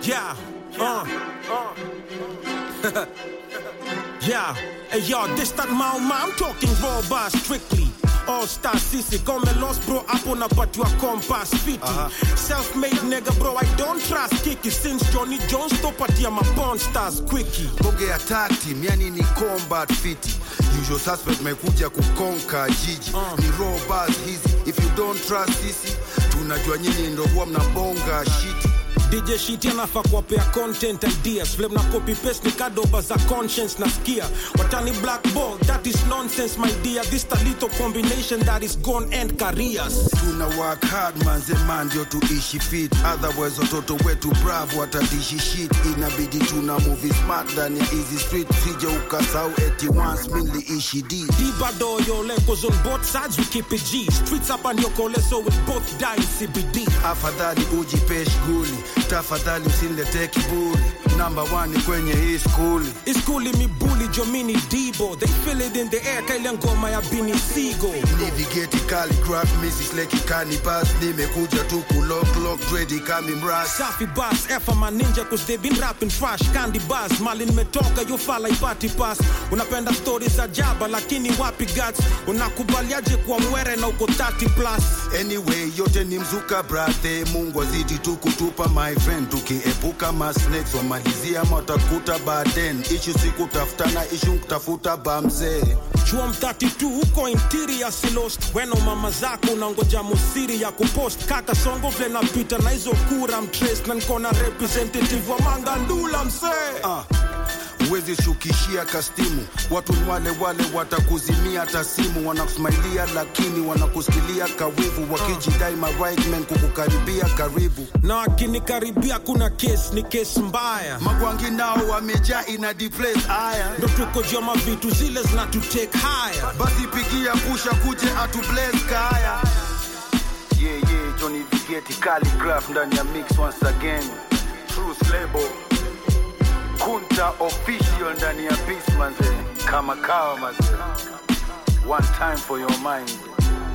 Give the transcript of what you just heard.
Yeah, uh, uh. yeah, hey yo, this that Mao Ma, I'm talking raw bar strictly. All star sisi kome lost bro hapo napatiwa compass fiti self-made nigga bro I don't trust kiki since Johnny Jones topatia mapon stars quickie bonge ya tag team yani ni combat fiti usual suspect mekuja kukonka jiji ni raw bars hizi if you don't trust sisi tunajua nyinyi ndo huwa mnabonga shiti DJ Shiti anafaa kuwapea content ideas vile mna copy paste ni kadoba za conscience nasikia watani black ball that is nonsense my dear this a little combination that is gone end careers tuna work hard manze man ndio tuishi fit otherwise watoto wetu bravo watadishi shit inabidi tuna movie smart ndani ya easy street sije ukasau eti once miliishi d Dibado yo levels on both sides we keep it G streets up and your call so we both die in CBD afadhali ujipe shughuli tafadhali usinilete kiburi namba one kwenye hii skuli iskuli mibuli jomini dibo they feel it in the air kaile ngoma ya Bini Sigo navigate calligraph mrs leki canibus nimekuja tu kulock lock ready kami mras Safi bas F my ninja cause they been rapping trash Candy bars mali nimetoka yo fala ipati pass Unapenda stories za jaba lakini wapi guts Unakubaliaje kuwa mwere na uko 30 plus anyway yote ni mzuka brathe mungu azidi tu kutupa my friend tukiepuka masnakes wamalizia matakuta baden ishu sikutafutana ishu kutafuta bamzee Chuom 32 uko interior si lost Weno mama zako unangoja musiri ya kupost Kaka songo vile napita na hizo kura mtrace Na nkona representative wa mangandula msee Ah, huwezi shukishia kastimu watu ni wale wale watakuzimia tasimu wanakusmailia lakini wanakusikilia kawivu wakijidai ma right men kukukaribia karibu Na akinikaribia kuna case ni case mbaya magwangi nao wamejaa ina deplace aya Ndo tuko joma vitu zile zinatutake higher basi pigia pusha kuje atu bless kaya yeah, yeah, Johnny Vigeti calligraph ndani ya mix once again Truth label Kunta official ndani ya beats manze kama kawa manze one time for your mind